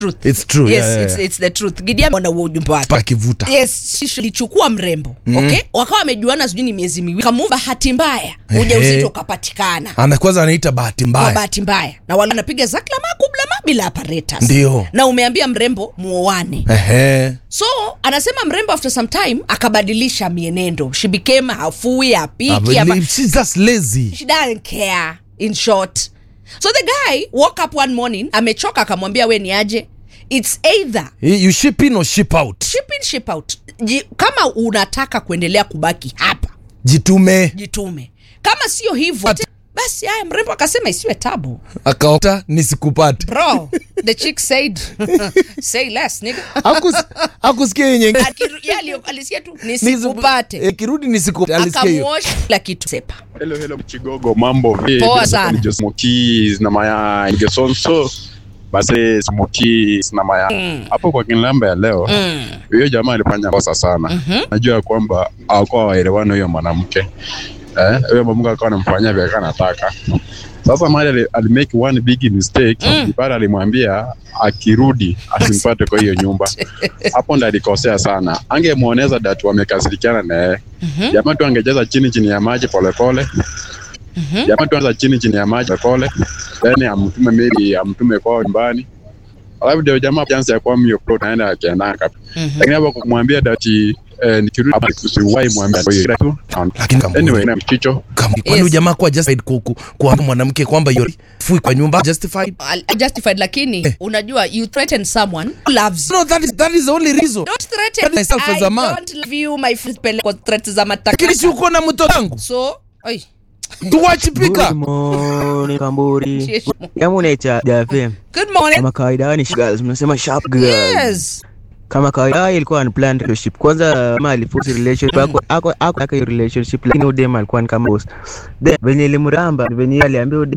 truth. It's true, Yes, yeah, yeah, it's, yeah. it's the truth. Gideon ana huo ujumbe wake. pakivuta Yes, shisho lichukua mrembo okay, wakawa wamejuana sijui ni miezi miwili, kamuva bahati mbaya ujauzito ukapatikana ana kwanza anaita bahati kwa mbaya bahati mbaya, na wale wanapiga zaklama kublama bila apparatus, Ndio. na umeambia mrembo muoane. Ehe. So anasema mrembo after some time akabadilisha mienendo, she became hafui, I hapiki, believe hapa- she's just lazy she doesn't care in short so the guy woke up one morning amechoka akamwambia we ni aje its either you ship in or ship out ship in ship out Ji, kama unataka kuendelea kubaki hapa jitume jitume kama sio hivyo basi haya mrembo akasema isiwe tabu akaota nisikupate bro the chick said say less nigga Hakus- hakusikia yenye Akiru- yeye ali- alisikia tu nisikupate Eh, kirudi nisikupate alisikia hiyo akamuosha kila kitu sepa Hello, hello, Chigogo, mambo vipi? Poa sana. Ni Jose Smokies na mayai Ngesonso basi Smokies na mayai hapo kwa kinlamba ya leo huyo jamaa alifanya kosa sana najua ya kwamba hawakuwa waelewani huyo mwanamke eh, huyo mwanamke akawa anamfanyia vile alikuwa anataka sasa mali ali, alimake one big mistake mm. pale alimwambia akirudi asimpate kwa hiyo nyumba hapo ndo alikosea sana angemwoneza datu wamekasirikiana na yeye jamaa tu angecheza chini chini ya maji polepole jamaa tu anza chini chini ya maji polepole then amtume maybe amtume kwao nyumbani alafu ndio jamaa chance ya kuwa mio pro naenda akiendaka lakini hapo kumwambia dati eh, nikirudi hapa usiwahi mwambia kwa hiyo tu Lakini kama- anyway na mchicho Kam- kwani Yes. ujamaa kuwa justified ku- ku- kuambia mwanamke kwamba you're fui kwa nyumba justified Al- justified lakini unajua you threaten someone who loves you no that is that is the only reason don't threaten That myself I as a man. don't love you my friend pele kwa threat za lakini si mataka uko na mtoto wangu so oi tuwachipika Good morning, Kamburi. Yes. Kama unaita Jafem, good morning kama kawaida ni girls, mnasema sharp girls. yes Kama kawaida ilikuwa unplanned relationship. Kwanza kama aliforce relationship ako ako ako ako hiyo relationship lakini udem alikuwa ni kama boss. Then venye ilimramba venye aliambia udem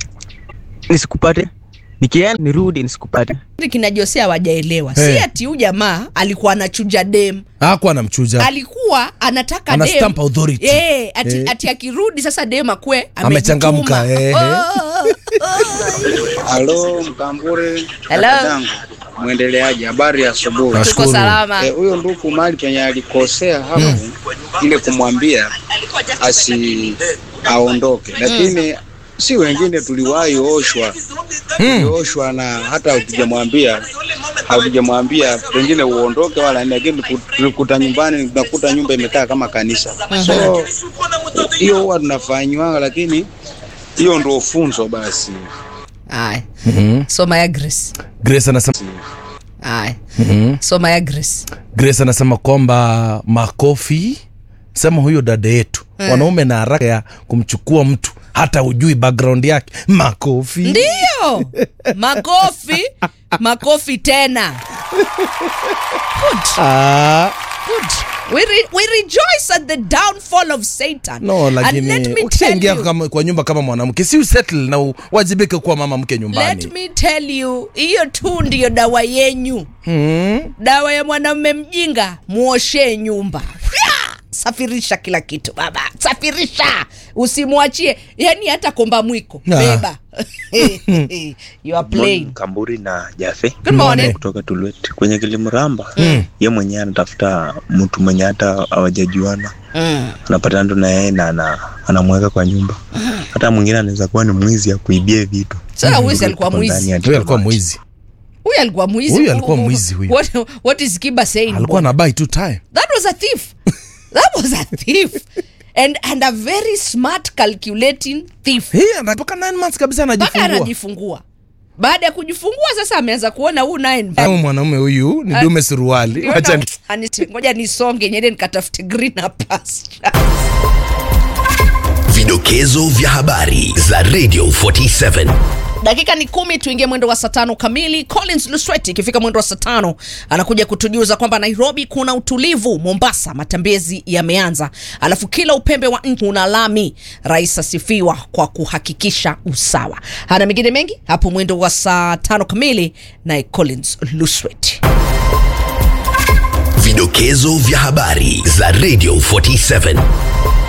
nisikupate. Nikienda nirudi nisikupate. Kitu kinajosea wajaelewa Hey. si ati huyu jamaa alikuwa anachuja dem hakuwa anamchuja alikuwa anataka Ana dem stamp authority. Eh, ati, Eh. ati akirudi sasa dem akwe Amechangamka, amejituma. eh, Oh, Halo Mkambure, Hello. dadangu, mwendeleaje? Habari ya asubuhi. tuko Nashukuru. salama Eh, Huyo ndugu mali penye alikosea hapo ile kumwambia asi aondoke, lakini si wengine tuliwahi oshwa tulioshwa na hata hatujamwambia hatujamwambia pengine uondoke wala nini, lakini tuku- tulikuta nyumbani tunakuta nyumba imekaa kama kanisa. So hiyo huwa tunafanywa, lakini hiyo ndio funzo basi. Aya. soma ya grace grace anasema Aya. soma ya grace grace anasema kwamba makofi sema huyo dada yetu wanaume na haraka ya kumchukua mtu hata hujui background yake makofi ndio makofi makofi tena ah, good we, re, we rejoice at the downfall of satan no and let lakini me tell ukishaingia you kama- kwa nyumba kama mwanamke si usettle na uwajibike kuwa mama mke nyumbani let me tell you hiyo tu ndiyo dawa yenyu mm. dawa ya mwanamume mjinga muoshee nyumba Fya! safirisha kila kitu baba safirisha usimwachie yani hata komba mwiko Ah. beba you are playing Kamburi na Jafe Good morning. kutoka Tulwet kwenye Kilimramba. Ye mwenyewe anatafuta mtu mwenye hata hawajajuana, mm. anapatana tu na yeye na ana- anamweka kwa nyumba. Hata mwingine anaweza kuwa ni mwizi akuibie vitu. sasa wizi alikuwa Ndani mwizi ya huyo alikuwa kabati. mwizi huyu alikuwa mwizi Huyu alikuwa mwizi huyu. what, what is kiba saying alikuwa na buy two time that was a thief that was a thief and, and a very smart calculating thief Hii anatoka 9 months kabisa mpaka anajifungua anajifungua baada ya kujifungua sasa ameanza kuona huu naye ni- au mwanaume huyu ni dume suruali Niona- wacha ni- Ani- ngoja nisonge nyende nikatafute greener pasture Vidokezo vya habari za Radio 47. dakika ni kumi tuingie mwendo wa saa tano kamili collins lusweti ikifika mwendo wa saa tano anakuja kutujuza kwamba nairobi kuna utulivu mombasa matembezi yameanza alafu kila upembe wa nchi una lami rais asifiwa kwa kuhakikisha usawa hana mengine mengi hapo mwendo wa saa tano kamili naye collins lusweti Vidokezo vya habari za Radio 47.